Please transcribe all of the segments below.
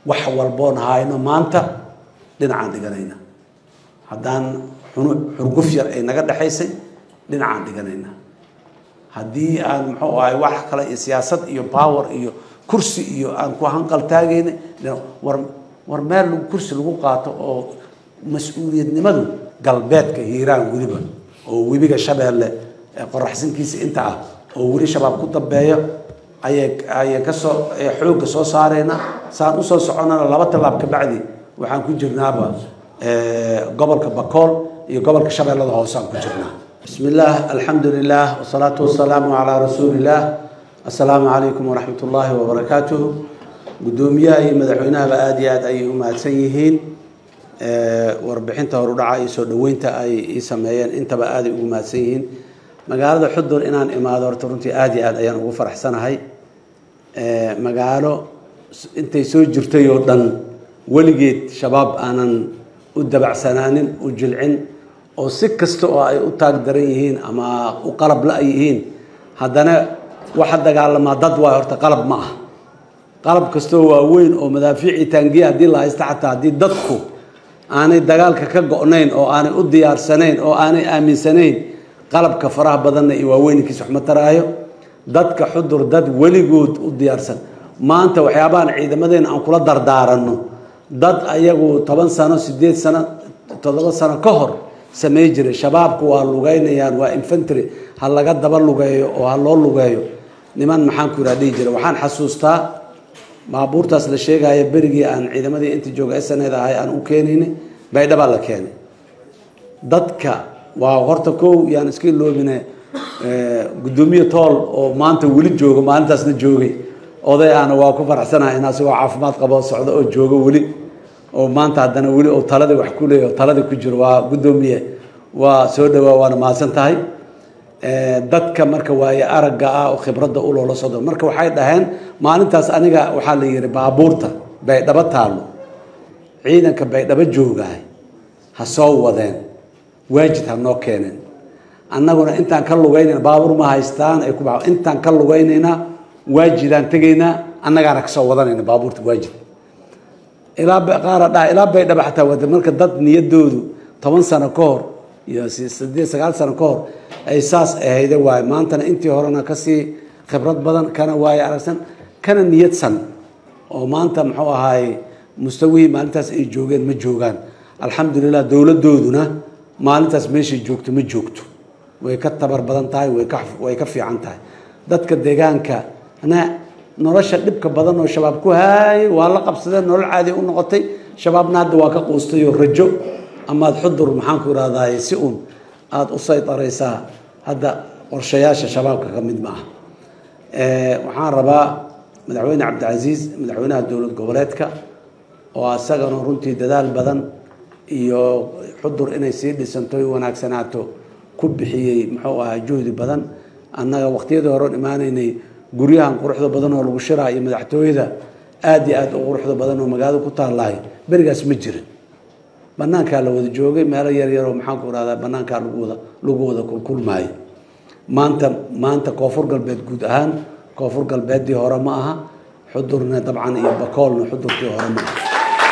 wax walboon hayno maanta dhinacaan dhiganayna haddaan xurguf yar ay naga dhexaysay dhinacaan dhiganayna haddii aan muxuu ahay wax kale iyo siyaasad iyo power iyo kursi iyo aan ku hanqal taagayna war war meel kursi lagu qaato oo mas-uuliyadnimadu galbeedka hiiraan weliba oo webiga shabeelle qoraxsinkiisa inta ah oo weli shabaab ku dambeeyo ayay ayay kasoo xoogga soo saarayna saan usoo soconana laba tallaab ka bacdi waxaan ku jirnaaba gobolka bakool iyo gobolka shabeellada hoose aan ku jirnaa bismi illaah alxamdu lilah wasalaatu wasalaamu calaa rasuuli illah assalaamu calaykum waraxmat ullaahi wabarakaatuh guddoomiyaha iyo madaxweynahaba aada iyo aad ayay u mahadsan yihiin warbixinta horudhaca iyo soo dhoweynta ay ii sameeyeen intaba aaday ugu mahadsan yihiin magaalada xudur inaan imaado horta runtii aada iyo aad ayaan ugu faraxsanahay magaalo intay soo jirtay oo dhan weligeed shabaab aanan u dabacsanaanin u jilcin oo si kasta oo ay u taag daran yihiin ama u qalab la yihiin haddana waxa dagaalamaa dad waay horta qalab ma ah qalab kastoo waaweyn oo madaafiicii taangiya haddii la haysta xataa haddii dadku aanay dagaalka ka go-nayn oo aanay u diyaarsanayn oo aanay aaminsanayn qalabka faraha badanna iyo waaweynkiisa waxma taraayo dadka xudur dad weligood u diyaarsan maanta waxyaabahan ciidamadeena aan kula dardaaranno dad ayagu toban sano sideed sano toddoba sano ka hor samey jiray shabaabku waa lugeynayaan waa infantry ha laga daba lugeeyo oo ha loo lugeeyo niman maxaan ku iraa dhihi jira waxaan xasuustaa baabuurtaas la sheegaya berigii aan ciidamadii inta jooga sned ahay aan u keenayni baydhabaa la keenay dadka waa horta kow yaan iska iloobine guddoomiye tool oo maanta weli jooga maalintaasna joogay oday aana waa ku faraxsanahay in asigoo caafimaad qabo socdo oo joogo weli oo maanta haddana weli oo taladii wax ku leeya oo taladii ku jiro waa guddoomiye waa soo dhawaa waana mahadsan tahay dadka marka waaye aragga ah oo khibradda u loola socdo marka waxay dhaheen maalintaas aniga waxaa la yihi baabuurta baydhabo taallo ciidanka baydhabo joogaay ha soo wadeen waajid ha noo keeneen annaguna intaan ka lugaynayna baabuur ma haystaan ay ku intaan ka lugaynaynaa waajidaan tegaynaa annagaana kasoo wadanayna baabuurta waajid ilaa qaara dha ilaa baydhabo xataa wada marka dad niyadoodu toban sano ka hor iyo sideed sagaal sano ka hor ay saas ahayde waaye maantana intii horena kasii khibrad badan kana waaye aragsan kana niyadsan oo maanta muxuu ahaay mustawihii maalintaas ay joogeen ma joogaan alxamdulilah dowladooduna maalintaas meeshay joogto ma joogto way ka tabar badan tahay way ka way ka fiican tahay dadka deegaanka na nolosha dhibka badan oo shabaab ku haayay waa la qabsadeen nolol caadi u noqotay shabaabna hadda waa ka quustay oo rajo amaad xudur maxaan ku irahdaay si uun aada u saytaraysaa hadda qorshayaasha shabaabka ka mid ma ah waxaan rabaa madaxweyne cabdicasiis madaxweynaha dowlad goboleedka oo asagana runtii dadaal badan iyo xudur inay sii dhisanto y wanaagsanaato ku bixiyey muxuu ahaa juhdi badan annaga waqtiyadii horeon imaanaynay guryahan quruxda badan oo lagu shiraa iyo madaxtooyada aada iyo aada u quruxda badan oo magaalada ku taallahay berigaas ma jirin banaankaa la wada joogay meelo yaryaroo maxaan ku irahdaa banaankaa lagu wada lagu wada kulkulmaayo maanta maanta koonfur galbeed guud ahaan koonfur galbeeddii hore ma aha xudurna dabcan iyo bakoolna xudurkii hore ma aha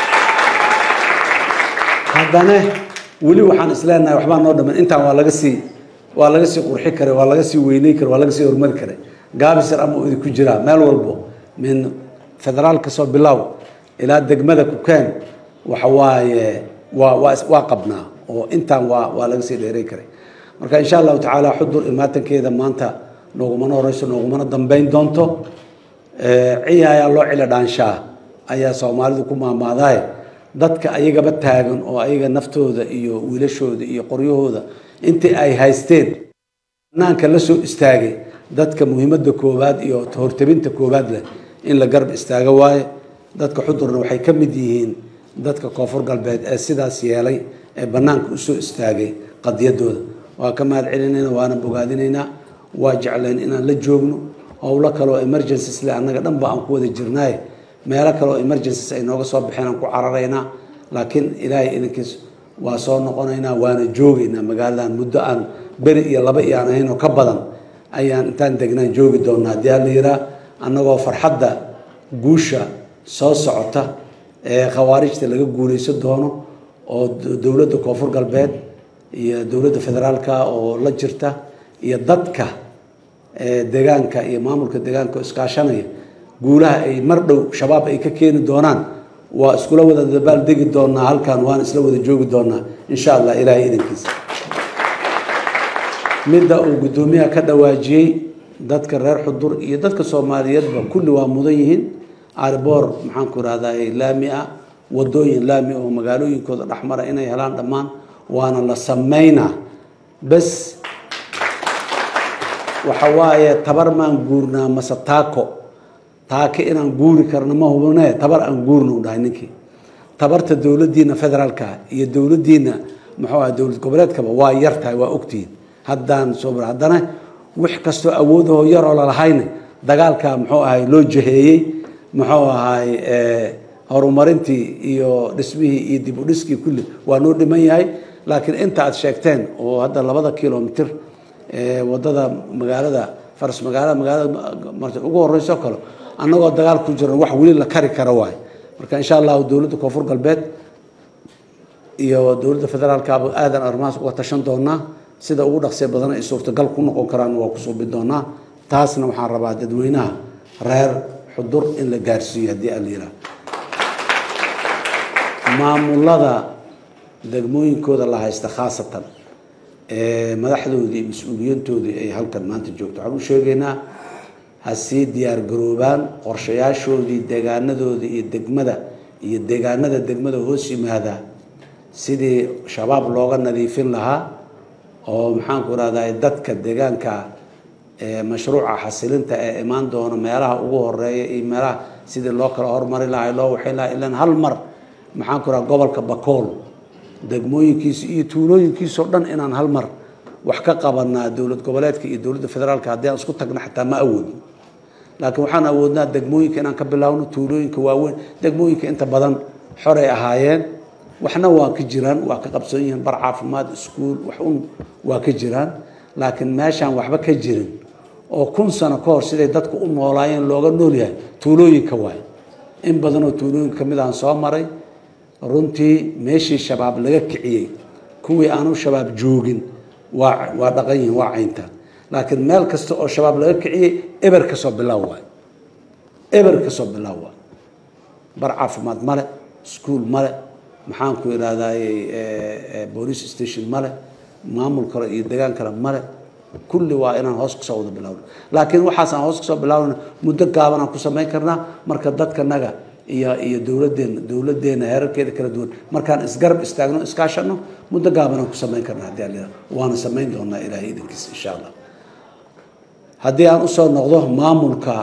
haddana weli waxaan isleenahay waxbaa noo dhaman intaan waa laga sii waa laga sii qurxi karay waa laga sii weyney karay waa laga sii horumari karay gaabisar ama idi ku jiraa meel walbo min federaal kasoo bilow ilaa degmada kukeen waxa waaye waa waa waa qabnaa oo intaan waa waa laga sii dheeray karay marka insha allahu tacaala xudur imaatankeeda maanta noogumana horeyso noogumana dambeyn doonto ciya ayaa loo cilo dhaanshaa ayaa soomaalidu ku maamaadaay dadka ayagaba taagan oo ayaga naftooda iyo wiilashooda iyo qoryahooda intii ay haysteen banaanka la soo istaagay dadka muhiimadda koowaad iyo hortabinta koowaad leh in la garab istaago waaye dadka xudurna waxay ka mid yihiin dadka koonfur galbeed ee sidaas yeelay ee banaanka usoo istaagay qadiyadooda waa ka mahad celinayna waana bogaadinaynaa waa jeclayn inaan la joogno howlo kaleoo emergencies le annaga dhanba aan ku wada jirnaaye meelo kaleoo emergencies ay nooga soo baxeen aan ku cararaynaa laakiin ilaahay idinkiis waa soo noqonaynaa waana joogaynaa magaaladan muddo aan beri iyo laba iyo aan ahayn oo ka badan ayaan intaan degnaan joogi doonaa haddii hala yiraa annagoo farxadda guusha soo socota khawaarijta laga guuleysan doono oo dowladda koonfur galbeed iyo dowladda federaalka oo la jirta iyo dadka deegaanka iyo maamulka deegaanka oo iskaashanaya guulaha ay mar dhow shabaab ay ka keeni doonaan waa iskula wada dabaal degi doonaa halkan waan isla wada joogi doonaa insha allah ilaahay idankiisa midda uu guddoomiyaha ka dhawaajiyey dadka reer xudur iyo dadka soomaaliyeedba kulli waa mudan yihiin ariboor maxaanku irahdaa laami ah wadooyin laami oo magaalooyinkooda dhexmara inay helaan dhammaan waana la sameynaa bes waxa waaye tabar maan guurnaa mase taako taake inaan guuri karno ma hubne tabar aan guurna u dhahay ninkii tabarta dowladdiina federaalka iyo dowladdiina muxuu aha dowlad goboleedkaba waa yar tahay waa ogtihiin haddaan soo haddana wix kastoo awoodahoo yaroo lalahayna dagaalka muxuu ahay loo jaheeyey muxuu ahay horumarintii iyo dhismihii iyo dib u dhiskii kulli waa noo dhiman yahay laakiin inta aad sheegteen oo hadda labada kilomitr wadada magaalada faras magaalada magaalada ugu horeyso kale annagoo dagaal ku jiro wax weli la kari kara waay marka insha allahu dowladda koonfur galbeed iyo dowladda federaalkaaba aadan arrimahaas uga tashan doonaa sida ugu dhaqsee badan ay suurtagal ku noqon karaan waa ku suubi doonaa taasna waxaan rabaa dadweynaha reer xudur in la gaarsiiyo haddii aan la yidhaah maamulada degmooyinkooda la haysta khaasatan madaxdoodii iyo mas-uuliyiintoodii ay halkan maanta joogto waxaan u sheegaynaa ha sii diyaar garoobaan qorshayaashoodii deegaanadooda iyo degmada iyo deegaanada degmada hoos yimaada sidii shabaab looga nadiifin lahaa oo maxaanku irahdaa dadka deegaanka mashruuca xasilinta ee imaan doona meelaha ugu horeeya iyo meelaha sidii loo kala hormari lahaa loo waxayn lahaa ilan hal mar maxaanku irahda gobolka bakool degmooyinkiisa iyo tuulooyinkiisao dhan inaan hal mar wax ka qabanaa dowlad goboleedka iyo dowladda federaalka haddii aan isku tagna xataa ma awoodno laakiin waxaan awoodnaa degmooyinka inaan ka bilaawno tuulooyinka waaweyn degmooyinka inta badan xoray ahaayeen waxna waa ka jiraan waa ka qabsan yihiin bar caafimaad iskuul wax un waa ka jiraan laakiin meeshaan waxba ka jirin oo kun sano ka hor siday dadku u noolaayeen looga nool yahay tuulooyinka waay in badanoo tuulooyinka kamid aan soo maray runtii meeshii shabaab laga kiciyey kuwii aanu shabaab joogin waa waa dhaqan yihiin waa caynta laakiin meel kasta oo shabaab laga kiciyey eber kasoo bilaaw waay eber kasoo bilaaw waay bar caafimaad male iskuol male maxaanku idhahdaye police station male maamul kale iyo degaan kale male kulli waa inaan hoos kasoo wada bilawno laakiin waxaasaan hoos kasoo bilaawna muddo gaabanaan ku samayn karnaa marka dadkanaga iyo iyo dowladeena dowladeena heerarkeeda kala duwan markaan isgarab istaagno iskaashano muddo gaabanaan ku samayn karnaa haddii aan waana samayn doonaa ilaahay idankiisa insha allah haddii aan usoo noqdo maamulka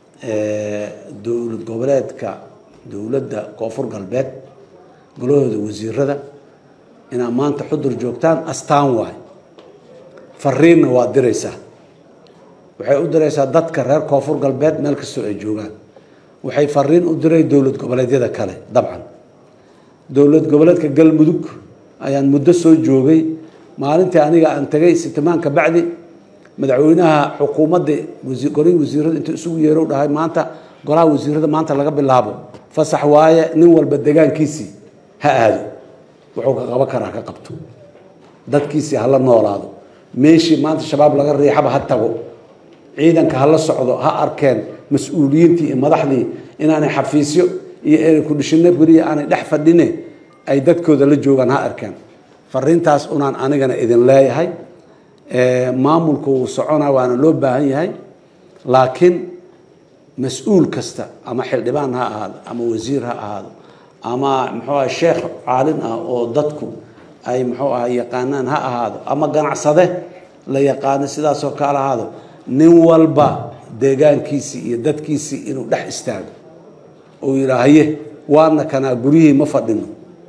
dowlad goboleedka dowladda koonfur galbeed golahooda wasiirada inaad maanta xudur joogtaan astaan waay fariinna waa diraysaa waxay u diraysaa dadka reer koonfur galbeed meel kastoo ay joogaan waxay fariin u diray dowlad goboleedyada kale dabcan dowlad goboleedka galmudug ayaan muddo soo joogay maalintii aniga aan tagay sitimaan ka bacdi madaxweynaha xukuumadda golihii wasiirada intuu isugu yeerow dhahay maanta golaha wasiirada maanta laga bilaabo fasax waaye nin walba degaankiisii ha aado wuxuu ka qaban karaa ka qabto dadkiisii hala noolaado meeshii maanta shabaab laga riixaba ha tago ciidanka hala socdo ha arkeen mas-uuliyiintii iyo madaxdii inaanay xafiisyo iyo eray kudhishino beriya aanay dhex fadhine ay dadkooda la joogaan ha arkeen fariintaas unaan anigana idin leeyahay maamulku wuu socona waana loo baahan yahay laakiin mas-uul kasta ama xildhibaan ha ahaado ama wasiir ha ahaado ama muxuu aha sheekh caalin ah oo dadku ay muxuu aha yaqaanaan ha ahaado ama ganacsade la yaqaano sidaasoo kale ahaado nin walba deegaankiisii iyo dadkiisii inuu dhex istaago ou yidhaa haye waana kanaa guryihii ma fadhino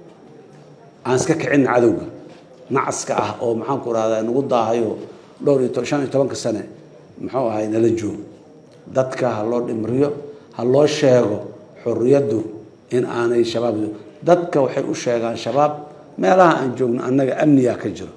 aan iska kicina cadowga nacaska ah oo maxaanku rahdaa nagu daahayo dhowr iyo shan iyo tobanka sane muxuu ahay nala joogo dadka ha loo dhimriyo ha loo sheego xorriyaddu in aanay shabaab dadka waxay u sheegaan shabaab meelaha aan joogno annaga amniyaa ka jiro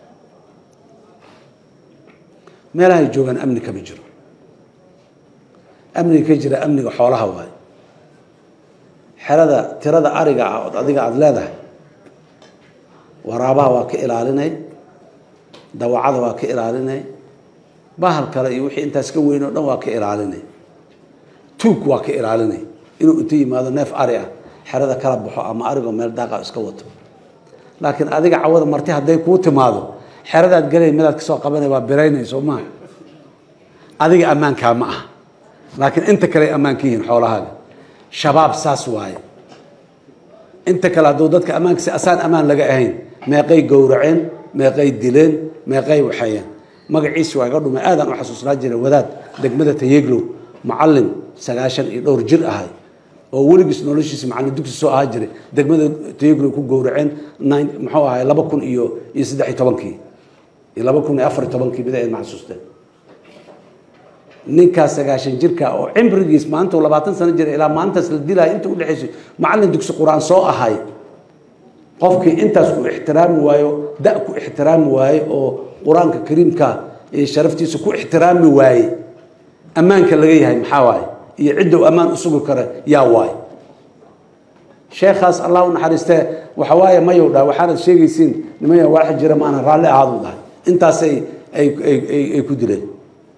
meelahay joogaan amni kama jiro amniga ka jira amniga xoolaha waayo xerada tirada ariga ah ood adiga aada leedahay waraabaha waa ka ilaalinay dawacada waa ka ilaalinay bahal kale iyo wixii intaas ka weyn oo dhan waa ka ilaalinay tuug waa ka ilaalinay inuu inta yimaado neef ari ah xerada kala baxo ama arigoo meel daaqa iska wato laakiin adiga cawada marti hadday kuu timaado xeradaad gelay midaad kasoo qabanay waa biraynay soo maa adiga ammaankaa ma aha laakiin inta kale ammaan ka yihiin xoolahaaga shabaab saas waaye inta kale hadduu dadka ammaanka si asaan ammaan laga ahayn meeqay gowraceen meeqay dileen meeqay waxeeyeen magaciisi waa iga dhumay aadaan u xasuusnaa jiray wadaad degmada tayeglow macallin sagaashan iyo dhowr jir ahay oo weligiis noloshiisa macallin dugsi soo ahaa jiray degmada tayeglow ku gowraceen muxuu ahay laba kun iyo iyo saddex iyo tobankii iyo laba kun iyo afar iyo tobankii bida ma xasuusteen ninkaas sagaashan jirka oo cimrigiis maanta labaatan sano jira ilaa maalintaas la dilaya inta udhexaysa macallin dugsi qur-aan soo ahay qofkii intaas ku ixtiraami waayo da ku ixtiraami waaye oo qur-aanka kariimka iyo sharaftiisa ku ixtiraami waaye ammaanka laga yahay maxaa waaye iyo cidda uu ammaan u sugi kara yaa waaye sheekhaas allah u naxariistee waxa waaye mayow dhaha waxaanad sheegaysiin nimaya waaxa jira maana raalli ahaadu dhahay intaasay ay ay ay ku dileen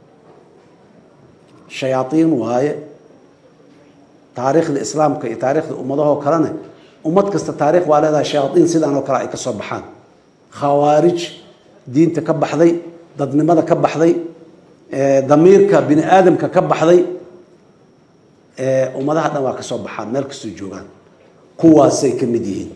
shayaaiin waaye taariikhda islaamka iyo taariikhda ummadahoo kalena ummad kasta taarikh waa leedahay shayaaiin sidaan oo kale ay ka soo baxaan khawaarij diinta ka baxday dadnimada ka baxday damiirka bini aadamka ka baxday ummadaha dhan waa ka soo baxaan meel kastoo joogaan kuwaasay ka mid yihiin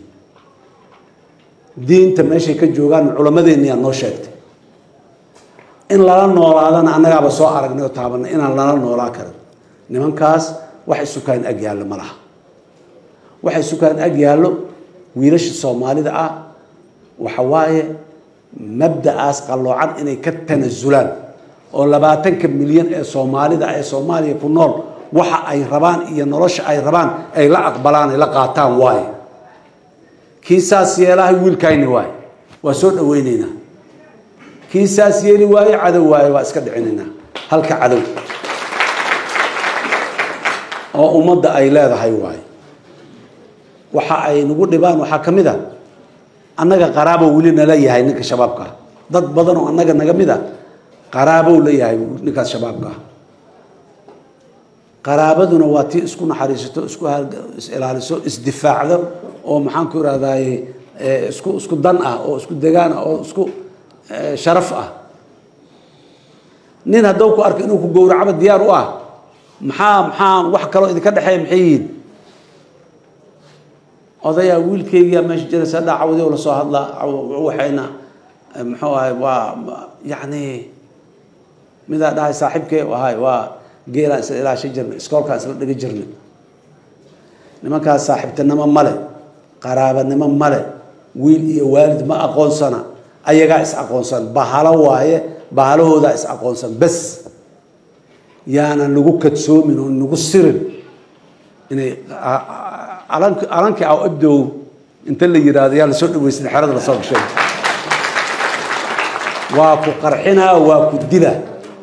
diinta meeshay ka joogaan culammadeenniyaa noo sheegtay in lala noolaadana annagaaba soo aragnay oo taabanay inaan lala noolaa karin nimankaas wax isukaan ag yaallo ma laha waxa isukaan ag yaallo wiilasha soomaalida ah waxa waaye mabda'aas qalloocan inay ka tanasulaan oo labaatanka milyan ee soomaalida ee soomaaliya ku nool waxa ay rabaan iyo nolosha ay rabaan ay la aqbalaan ay la qaataan waaye kii saas yeelahay wiilkayni waaye waa soo dhaweyneynaa kii saas yeeli waaye cadow waaye waa iska dhicinaynaa halka cadow oo ummadda ay leedahay waaye waxa ay nagu dhibaan waxaa ka mid a annaga qaraabo weli nala yahay ninka shabaabka ah dad badan oo annaga naga mid a qaraabow la yahay ninkaas shabaabka ah qaraabaduna waa tii isku naxariisato isku is-ilaaliso isdifaacdo oo maxaan ku irahdaye isku isku dan ah oo isku degaan ah oo isku sharaf ah nin haddou ku arko inuu ku gowracaba diyaar u ah maxaa maxaa wax kaloo idinka dhexeeya maxay yihiin odayaa wiilkeygiyaa meesha jira sadhaa cawdi oo lasoo hadlaa waxayna muxuu ahay waa yacni midaa dhahay saaxiibkee ahay waa geelaan isla ilaasha jirnay iskoolkaan isla dhiga jirnay nimankaas saaxiibtinimo male qaraabanimo male wiil iyo waalid ma aqoonsana ayagaa is aqoonsan bahalo waaye bahalahoodaa is aqoonsan bes yaanan nagu kadsoomin oo nagu sirin inay alankii aw abdow inta la yidhaahdo yaa lasoo dhaweysan xerada lasoo gashay waa ku qarxinaa waa ku dila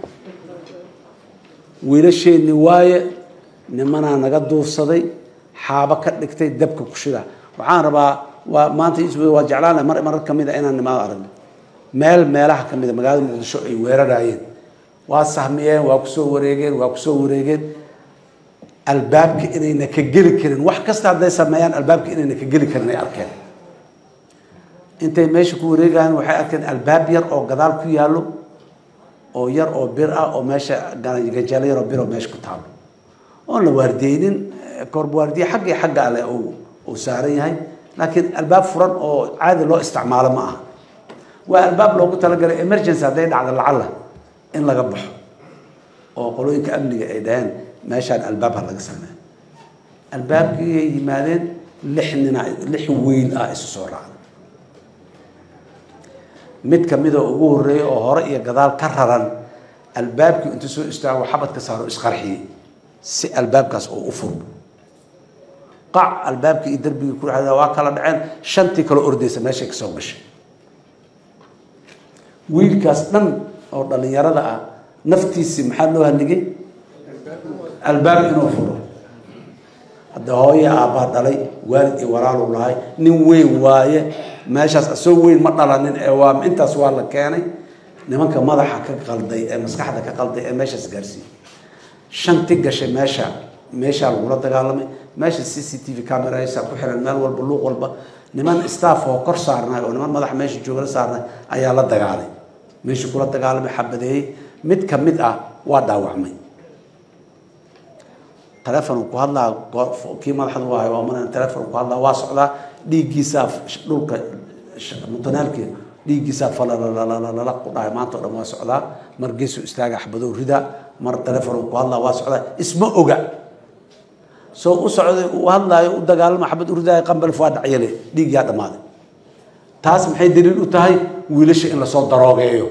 wiilasheenni waaye nimanaa naga duufsaday xaabo ka dhigtay dabka ku shida waxaan rabaa waa maanta waa jeclaana mar marar ka mid a inaan nimaado aragno meel meelaha ka mid a magaalada muqdisho ay weerarayeen waa sahmiyeen waa kusoo wareegeen waa kusoo wareegeen albaabka inayna ka geli karin wax kasta hadday sameeyaan albaabka inayna ka geli karin ay arkeen intay meesha ku wareegayaan waxay arkeen albaab yar oo gadaal ku yaallo oo yar oo bir ah oo meesha gajaalo yar oo bir oo meesha ku taalo oon la waardeynin korba waardiye xagga iyo xagga ale uu saaran yahay laakiin albaab furan oo caadi loo isticmaalo ma aha waa albaab loogu talagalay emergency hadday dhacdo lacalla in laga baxo oo qolooyinka amniga ay dhaheen meeshaan albaabha laga sameeyo albaabkii ay yimaadeen lix nina lix wiil ah isu soo raacday mid kamida ugu horeeya oo hore iyo gadaal ka raran albaabkii intuu soo istaago xabadka saaro isqarxiyey si albaabkaas oo u furmo qac albaabkii iyo darbigii ku dhexda waa kala dhaceen shantii kaloo ordaysa meeshay ka soo gashay wiilkaas dhan oo dhallinyarada ah naftiisii maxaa loo haligay albaab inuu furo hadda hooye aabbaa dhalay waalid iyo walaalu lahay nin weyn waaye meeshaas asoo weyn ma dhalanin ee waa intaas waa la keenay nimanka madaxa ka qalday ee maskaxda ka qalday ee meeshaas gaarsiiyey shanti gashay meesha meeshaa lagula dagaalamay meesha c c t v camerasa ku xiran meel walba luuq walba niman staff oo kor saarnay oo niman madaxa meesha jooga la saarnay ayaa la dagaalay meesha kula dagaalamay xabadeeyey mid ka mid ah waa dhaawacmay telefon ku hadlaa kii madaxda u ahay waa mana telefon ku hadlaa waa socdaa dhiiggiisaa dhulka mutanaalki dhiiggiisaa falalalala ku dhahay maanta o dhan waa socdaa mar geesu istaaga xabadow rida mar telefon ku hadlaa waa socdaa isma oga soo u socday uu hadlaayo u dagaalama xabad u ridaayo qambalf waa dhacyale dhiigyaa dhammaaday taas maxay daliil u tahay wiilasha in lasoo daroogeeyo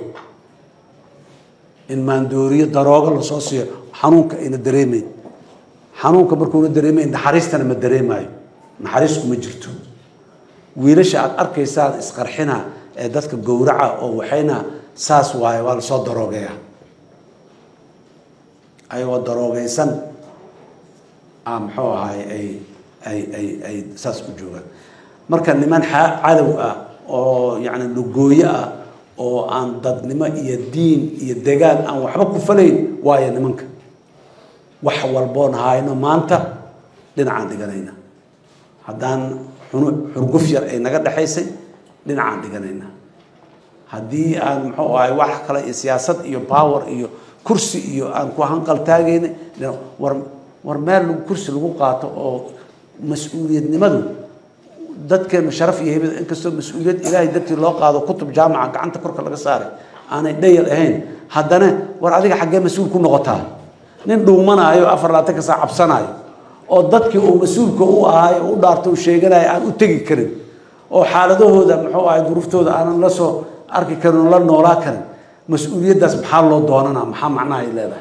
in maandooriyo daroogo lasoo siiyo xanuunka ayna dareemayn xanuunka markuuna dareemayn naxariistana ma dareemaayo naxariisku ma jirto wiilasha aada arkaysaan isqarxina ee dadka gowraca oo waxayna saas waaye waa lasoo daroogeeya ayagoo daroogeysan a muxuu ahaay ay ay ay ay saas u joogaan marka niman cadow ah oo yacni lugooyo ah oo aan dadnimo iyo diin iyo degaan aan waxba ku falayn waayo nimanka wax walboon hayno maanta dhinacaan dhiganayna haddaan xurguf yar ay naga dhexaysay dhinacaan dhiganayna haddii aan muxuu ahay wax kale iyo siyaasad iyo power iyo kursi iyo aan ku hanqal taagayna war war meel kursi lagu qaato oo mas-uuliyadnimadu dadkeenu sharaf iyo hebad inkastoo mas-uuliyad ilaahay dartii loo qaado kutub jaamaca gacanta korka laga saaray aanay dhayal ahayn haddana war adiga xaggee mas-uul ku noqotaa nin dhuumanaayo afar labaatanka saa cabsanaayo oo dadkii uu mas-uulka u ahaayo u dhaarto u sheeganayo aan u tegi karin oo xaaladahooda muxuu ahay duruuftooda aanan la soo arki karin oo la noolaa karin mas-uuliyaddaas maxaa loo doonanaa maxaa macnaha ay leedahay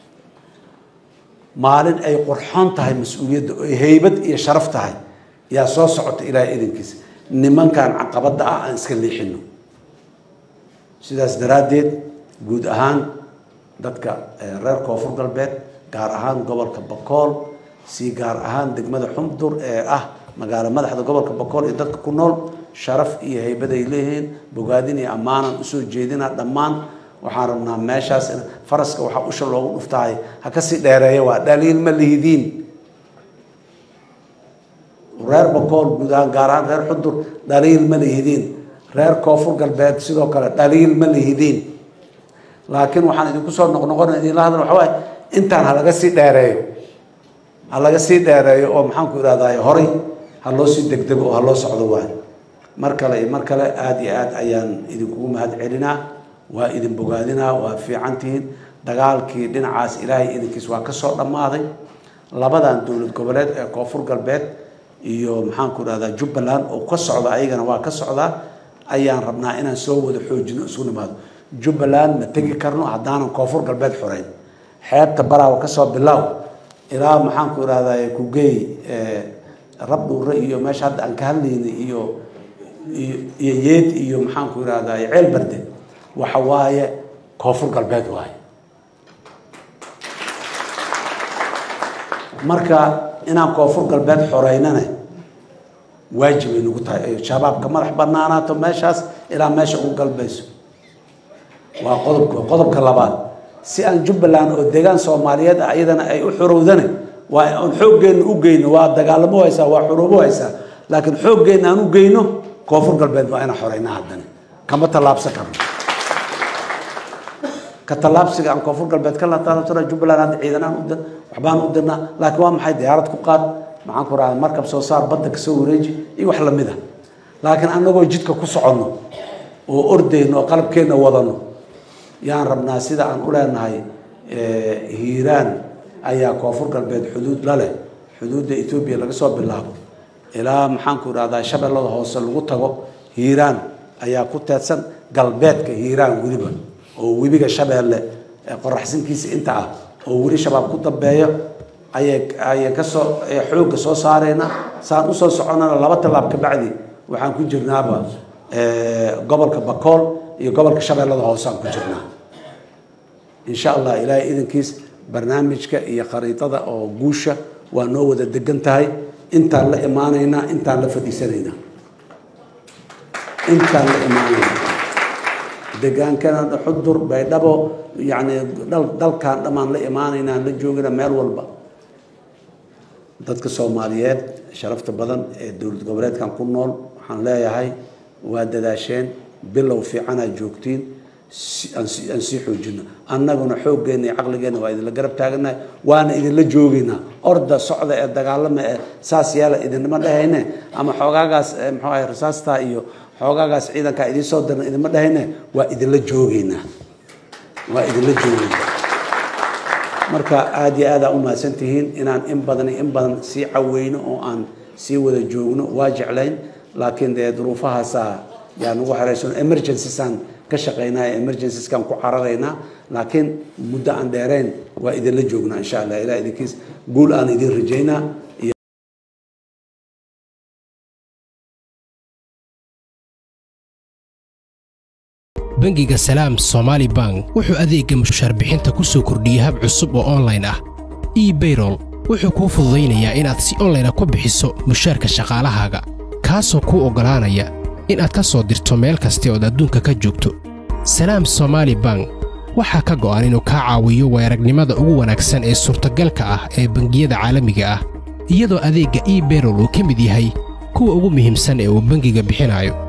maalin ay qurxoon tahay mas-uuliyadda oo haybad iyo sharaf tahay yaa soo socota ilaahay idankiisa nimankan caqabadda ah aan iska leexino sidaas daraaddeed guud ahaan dadka reer koonfur galbeed gaar ahaan gobolka bakool si gaar ahaan degmada xumdur ee ah magaalo madaxda gobolka bakool iyo dadka ku nool sharaf iyo haybaday leeyihiin bogaadin iyo ammaanan usoo jeedina dhammaan waxaan rabnaa meeshaas faraska waxaa usha loogu dhuftahay ha kasii dheereeya waa dhaliil ma lihidiin reer bakool guud ahaan gaar ahaan reer xudur dhaliil ma lihidiin reer koonfur galbeed sidoo kale dhaliil ma lihidiin laakiin waxaan idinku soo noqnoqona idinla hadla waxa waaye intaan ha laga sii dheereeyo ha laga sii dheereeyo oo maxaanku ihahdaay horay ha loo sii degdego oo ha loo socdo waay mar kale iyo mar kale aada iyo aad ayaan idinkugu mahad celinaa waa idin bogaadinaa waa fiicantihiin dagaalkii dhinacaas ilaahay idinkiis waa kasoo dhammaaday labadan dowlad goboleed ee koonfur galbeed iyo maxaanku ihahdaa jubbaland oo ka socda ayagana waa ka socdaa ayaan rabnaa inaan soo wada xoojino isu nimaado jubbaland ma tegi karno haddaanan koonfur galbeed xoreyn xeebta baraawa kasoo bilaaw ilaa maxaanku ihahdaa kugeey rab dhuure iyo meesha hadda aan ka hadlaynay iyo iyo yeed iyo maxaanku ihahdaa ceel barde waxa waaye koonfur galbeed waaye marka inaan koonfur galbeed xoreynane waajibay nagu tahay shabaabka madax banaanaato meeshaas ilaa meesha ugu galbayso waa qodobka qodobka labaad si aan jubbaland oo deegaan soomaaliyeed ah iyadana ay u xorowdane waa aan xooggeena u geyno waa dagaalamo haysaa waa xoroobo haysaa laakiin xooggeena aan u geyno koonfur galbeed waa inaan xoreyna haddana kama tallaabsan karno ka tallaabsiga aan koonfur galbeed ka lataalansana jubbaland hadda ciidanaan udir waxbaan u dirnaa laakiin waa maxay diyaarad ku qaad maxaan ku rahda markab soo saar badda kasoo wareeji iyo wax lamid a laakiin annagoo jidka ku soconno oo ordayno oo qalabkeenna wadano yaan rabnaa sida aan u leenahay hiiraan ayaa koonfur galbeed xuduud la leh xuduudda etoobiya laga soo bilaabo ilaa maxaanku idhahdaa shabeellada hoose lagu tago hiiraan ayaa ku teedsan galbeedka hiiraan weliba oo webiga shabeelle qoraxsinkiisa inta ah oo weli shabaab ku dambeeyo ayay ayay kasoo xoogga soo saareyna saan usoo soconana laba tallaab ka bacdi waxaan ku jirnaaba gobolka bakool iyo gobolka shabeellada hoose aan ku jirnaa insha allah ilaahay idankiis barnaamijka iyo khariidada oo guusha waa noo wada degan tahay intaan la imaanaynaa intaan la fadhiisanaynaa intaan la imaanaynaa degaankana xudur baydhabo yacni dalkan dhammaan la imaanaynaa la joogina meel walba dadka soomaaliyeed sharafta badan ee dowlad goboleedkan ku nool waxaan leeyahay waa dadaasheen bilow fiicanaad joogtiin aan sii xoojino annaguna xooggeenna iyo caqligeenna waa idinla garab taaganahay waana idinla joogaynaa orda socda ee dagaalama ee saas yeela idinma dhehayne ama xoogaagaas muxuu ahay rasaastaa iyo xoogaagaas ciidankaa idiin soo dirna idinma dhehayne waa idinla joogaynaa waa idinla joogaynaa marka aada iyo aada u mahadsantihiin inaan in badan iyo in badan sii caweyno oo aan sii wada joogno waa jeclayn laakiin dee duruufahaasaa yaa nagu xeraysan emergencysaan ka shaqaynaya emergencyskan ku cararaynaa laakiin muddo aan dheerayn waa idinla joognaa insha allah ilah idinkiis guul aan idin rajaynaa bangiga salaam somaali bank wuxuu adeegga mushaarbixinta ku soo kordhiyey hab cusub oo onlayn ah ebayrol wuxuu kuu fududaynayaa inaad si onlayna ku bixiso mushaarka shaqaalahaaga kaasoo kuu oggolaanaya inaad ka soo dirto meel kasta ood adduunka ka joogto salaam somaali bank waxaa ka go'an inuu kaa caawiyo weeragnimada ugu wanaagsan ee suurtagalka ah ee bangiyada caalamiga ah iyadoo adeegga ebayrol uu ka mid yahay kuwa ugu muhiimsan ee uu bangiga bixinayo